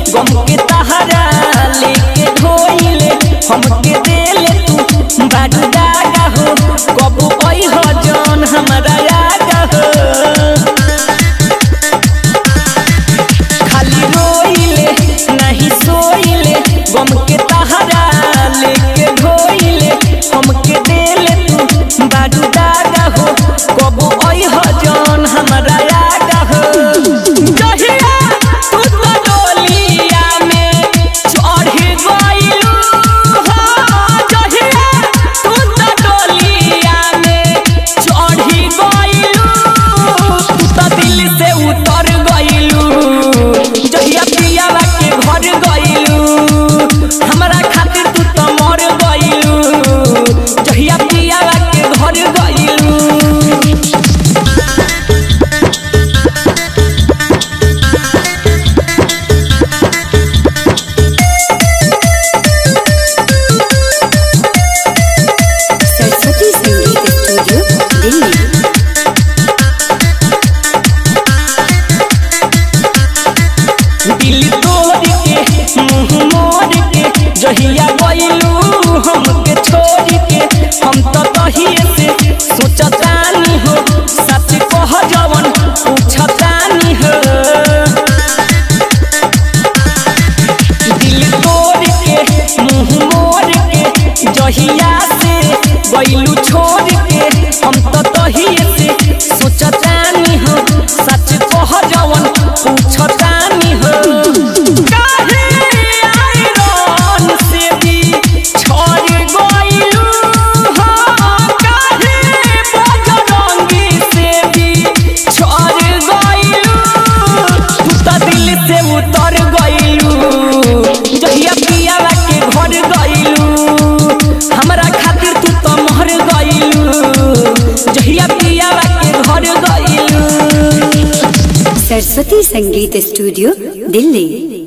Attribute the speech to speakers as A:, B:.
A: गम के तहरा लेके ढोइले हमके देले तू बाडू दागा हो कबू ओई हो जौन हमरा आगा हो खाली रोइले नहीं सोइले गम के तहरा लेके ढोइले हमके देले तू बाडू दागा हो कबू ओई हो जौन हमरा आगा हो जहिया तू तो डोलिया में चढ़ गइलू हो जहिया तू तो डोलिया में चढ़ गइलू तू तो दिल से उतर गइलू जहिया पियावा के घर गइलू हमरा खातिर तू तो मर गइलू जहिया पियावा के घर गइलू
B: सरस्वती संगीत स्टूडियो दिल्ली
A: दिल तोड़ के मुंह मोड़ के जहिया गइलू हमके छोड़ के हम तो तहिए से सोचतानी हो सच कह जवन पूछतानी हो दिल तोड़ के मुंह मोड़ के जहिया से गइलू छोड़ के हम तो तहिए से सोचतानी हो सच कह जवन पूछतानी हो काहे आयरन से भी छोड़ गइलू हो काहे बजरंगी से भी छोड़ गइलू तू तो दिल से उतर गइलू जहिया पियावा के घर गइलू हमरा खातिर तू तो मर गइलू जहिया पियावा के घर गइलू
B: सरस्वती संगीत स्टूडियो दिल्ली